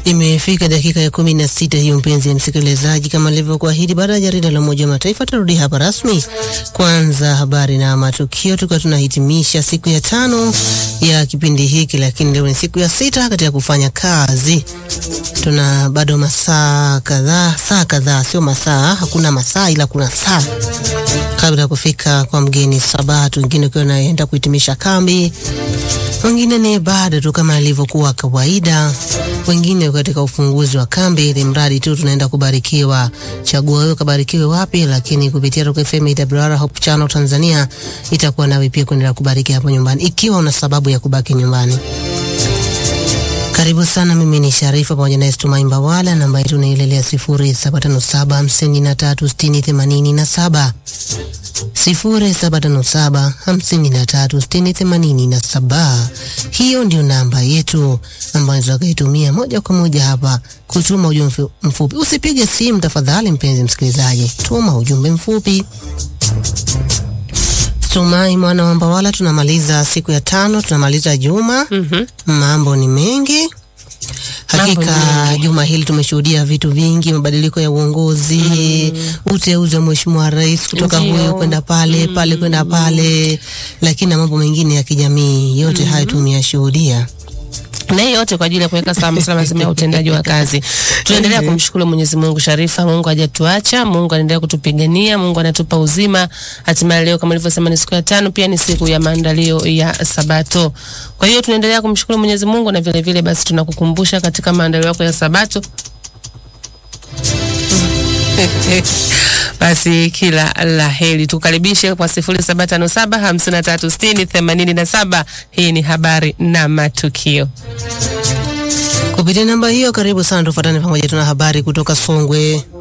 Imefika dakika ya kumi na sita hiyo, mpenzi msikilizaji, kama nilivyokuahidi, baada ya jarida la Umoja wa Mataifa tarudi hapa rasmi. Kwanza habari na matukio, tukiwa tunahitimisha siku ya tano ya kipindi hiki, lakini leo ni siku ya sita katika kufanya kazi. Tuna bado masaa kadhaa, saa kadhaa, sio masaa, hakuna masaa ila kuna saa kabla ya kufika kwa mgeni Sabato, wengine ukiwa naenda kuhitimisha kambi, wengine ni ibada tu kama ilivyokuwa kawaida, wengine katika ufunguzi wa kambi, ili mradi tu tunaenda kubarikiwa. Chagua wewe kabarikiwe wapi, lakini kupitia Rock FM IWR Hope Channel Tanzania itakuwa nawe pia kuendelea kubariki hapo nyumbani, ikiwa una sababu ya kubaki nyumbani. Karibu sana, mimi ni Sharifa pamoja na Estumai Mbawala. Namba yetu nailelea sifuri saba tano saba hamsini na tatu sitini themanini na saba sifuri saba tano saba hamsini na tatu sitini themanini na saba. Hiyo ndio namba yetu ambayo tutakaitumia moja kwa moja hapa kutuma ujumbe mfupi. Usipige simu tafadhali, mpenzi msikilizaji, tuma ujumbe mfupi. Tumai mwana wa Mbawala, tunamaliza siku ya tano, tunamaliza juma. Mhm. Mambo ni mengi hakika. Mambo ni Juma hili tumeshuhudia vitu vingi, mabadiliko ya uongozi, uteuzi wa mheshimiwa rais kutoka Ndio. huyu kwenda pale pale kwenda pale, lakini na mambo mengine ya kijamii, yote hayo tumeyashuhudia. na hii yote kwa ajili ya kuweka sawa masuala mazima ya utendaji wa kazi. Tunaendelea kumshukuru Mwenyezi Mungu Sharifa, Mungu hajatuacha, Mungu anaendelea kutupigania, Mungu anatupa uzima. Hatimaye leo kama nilivyosema ni siku ya tano, pia ni siku ya maandalio ya Sabato. Kwa hiyo tunaendelea kumshukuru Mwenyezi Mungu na vile vile basi tunakukumbusha katika maandalio yako ya Sabato basi kila la heri, tukaribishe kwa sifuri saba tano saba hamsini na tatu sitini themanini na saba. Hii ni habari na matukio. Kupitia namba hiyo, karibu sana, tufuatane pamoja. Tuna habari kutoka Songwe.